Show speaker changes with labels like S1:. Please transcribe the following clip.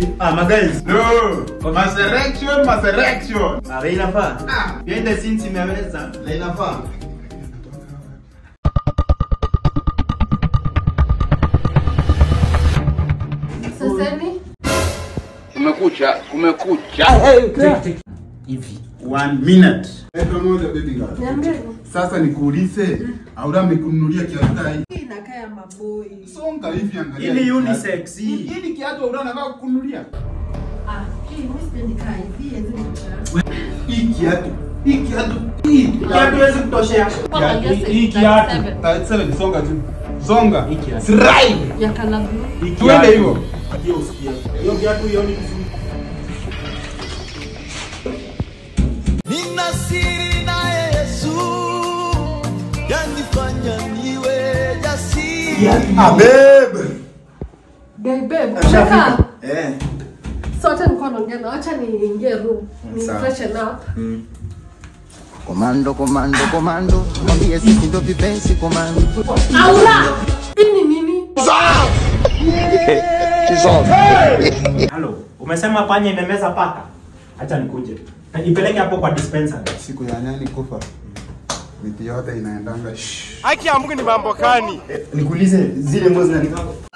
S1: Ah, maguys.
S2: No. Maserection, maserection.
S1: Ah, wewe inafaa.
S2: Ah.
S1: Behind the scenes imeweza.
S2: Na inafaa.
S3: Saseni?
S4: Kumekucha, kumekucha.
S1: Hivi. One minute.
S2: Eka moja baby girl.
S3: Niambie.
S2: Sasa nikuulize, Aura amekununulia kiatu hii.
S3: Hii inakaa ya maboi.
S2: Songa hivi angalia.
S1: Ili
S2: kiatu.
S1: unisex hii.
S2: Hii ni kiatu Aura anataka kukununulia.
S3: Ah, hii mimi sipendi kaa hivi, hizi ni
S2: Hii kiatu. Hii kiatu. Hii
S1: Kiatu huwezi kutoshea.
S2: Hii kiatu. Type 7 songa tu. Songa.
S1: Hii kiatu.
S2: Strike.
S3: ya kala blue.
S1: Hii
S2: Tuende
S1: kiatu.
S2: hivyo.
S1: Hiyo usikie. Hiyo kiatu hiyo ni vizuri.
S5: Nina siri naye Yesu yanifanya niwe jasiri.
S2: Ah babe.
S3: Babe, babe,
S1: Ashafika.
S3: unataka?
S1: Eh.
S3: Sote nilikuwa naongea na wacha niingie room. Ni
S1: Sawa.
S3: freshen up.
S6: Komando, komando, komando, mwambie sisi ndo vipenzi komando.
S3: Aula! Hii ni nini?
S1: Halo, umesema panya imemeza paka? Acha nikuje. Na Ipeleke hapo kwa dispenser.
S2: Siku ya nyani kufa. Miti yote inaendanga. shh.
S1: Nikuulize zile nguo zinanifaa.